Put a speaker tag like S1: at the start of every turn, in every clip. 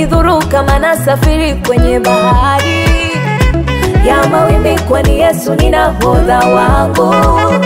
S1: hainidhuru kama nasafiri kwenye bahari ya mawimbi, kwani Yesu ni nahodha wangu,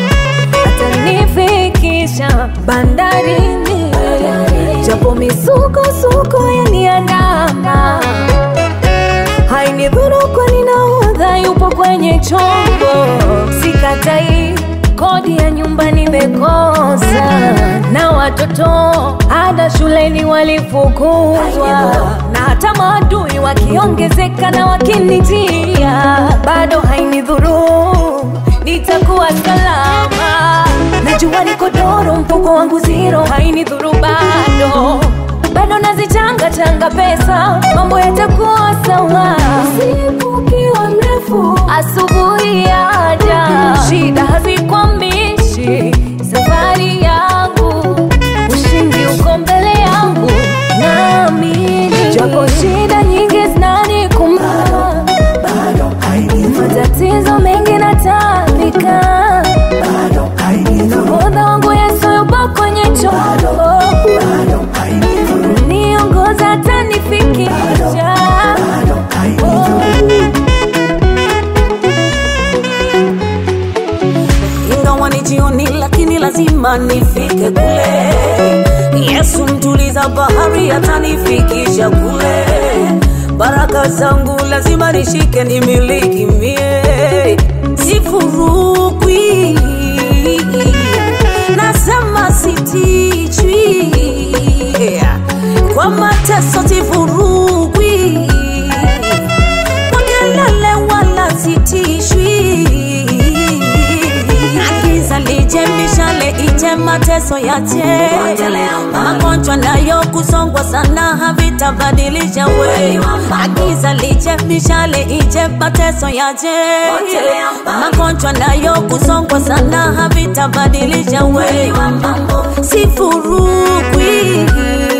S1: atanifikisha bandarini, japo misukosuko yaniandama, hainidhuru, kwani nahodha yupo kwenye chombo. Sikatai kodi ya nyumba nimekosa, na watoto ada shuleni walifukuzwa, na hata maadui wakiongezeka na wakinitia, bado hainidhuru, nitakuwa salama. Najua niko doro, mfuko wangu zero, hainidhuru bado bado nazichanga changa pesa, mambo yatakuwa sawa. Usiku ukiwa mrefu, asubuhi yaja, shida hazikwamishi safari yangu, ushindi uko mbele yangu, naamini japo shida nyingi zinanikumba, matatizo mengi natapika, nahodha wangu Yesu yupo kwenye chombo niongoza atanifikisha.
S2: ingawa ni jioni, lakini lazima nifike kule. Yesu mtuliza bahari, atanifikisha kule. Baraka zangu lazima nishike, nimiliki mie, sifurukwi. Nasema sitichwi kwa mateso, sifurukwi kwa kelele wala sitishwi. Giza lije, mishale ije, mateso yache, magonjwa nayo kusongwa sana havitabadilisha we. Giza lije, mishale ije, mateso yache, magonjwa nayo kusongwa sana havitabadilisha we. Sifurukwi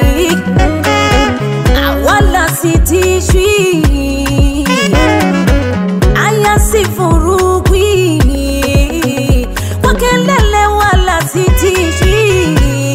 S2: wala sitishwi, aya sifurukwi kwa kelele wala sitishwi.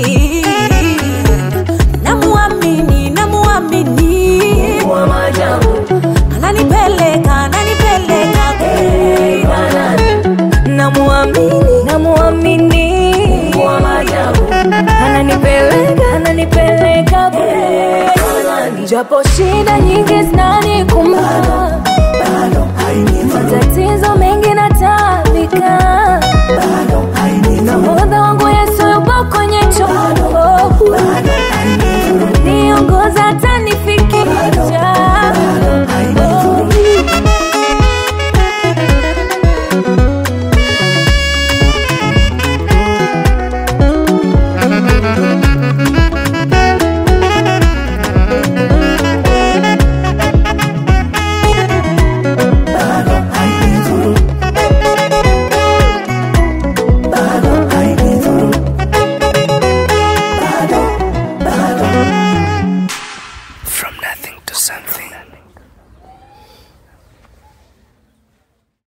S2: Namuamini, namuamini,
S1: Wa maajabu
S2: ananipeleka, ananipeleka kule.
S1: namuamini, namuamini, wa maajabu ananipeleka, ananipeleka kule, japo shida nyingi zinanikumba, matatizo mengi natapika